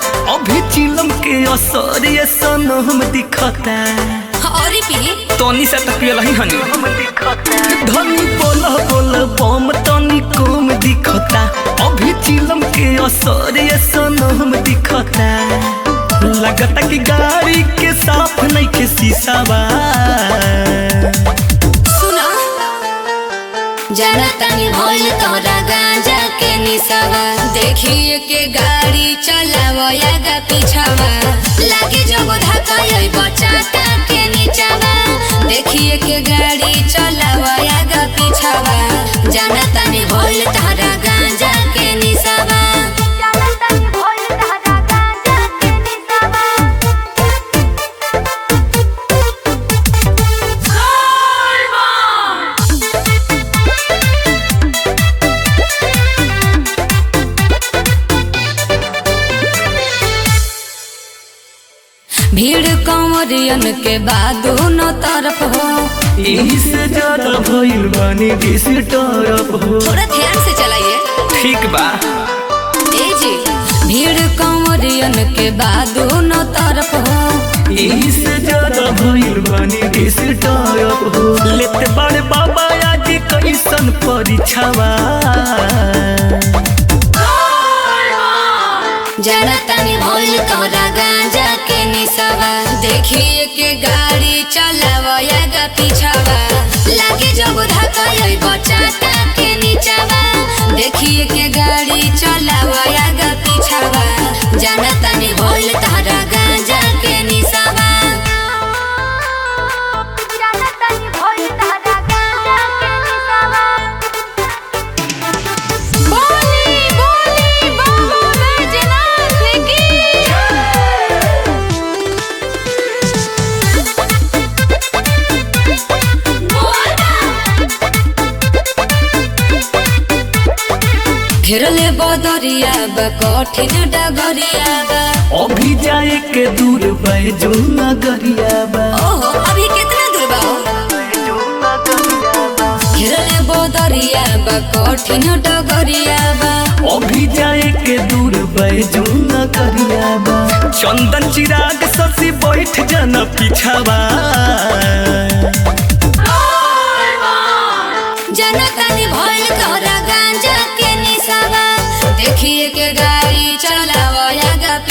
अभी चिलम के असर ये सनम दिखता और पी तनी से तक पियलही हनी धनी बोल बोल बम तनी कम दिखता अभी चिलम के असर ये सनम दिखता लगता कि गाड़ी के साफ नहीं के शीशावा सुना जनतनी भइल तोरा गांजा के निसावा देखिए के गाड़ी चलावो यागा पीछावा लागे जब धक्का यही बचाता के नीचावा देखिए के गाड़ी चलावो यागा पीछावा जनतनी भइल तोरा गांजा के निसावा जनतनी भइल तोरा गांजा के निसावा भीड़ कंवरियन के बाद दोनों तरफ हो यही से ज्यादा भइल बानी डिस तरफ हो थोड़ा ध्यान से चलाइए ठीक बा ए जी भीड़ कंवरियन के बाद दोनों तरफ हो यही से ज्यादा भइल बानी डिस तरफ हो लेते बड़े बाबा आज कैसन परीक्षावा जनतनी भइल तोरा गांजा के निसावा देखिए के गाड़ी चलावा यागा पीछावा लागे जब धक्का यही बचाता के नीचावा देखिए के गाड़ी चलावा यागा पीछावा जनतनी भइल तोरा गांजा के निसावा जनतनी भइल तोरा गांजा के निसावा बोली बोली बाबा बैजनाथ की घेरले बदरिया बा कठिन डगरिया बा अभी जाए के दूर बैजू नगरिया बा ओहो अभी कितना दूर बा हो? घेरले बदरिया बा कठिन डगरिया बा अभी जाए के दूर बैजू नगरिया बा चंदन चिराग ससी बैठ जाना पीछावा जनतानी भइल तोरा गांजा के निसावा देखिए के गाड़ी चलावा यागा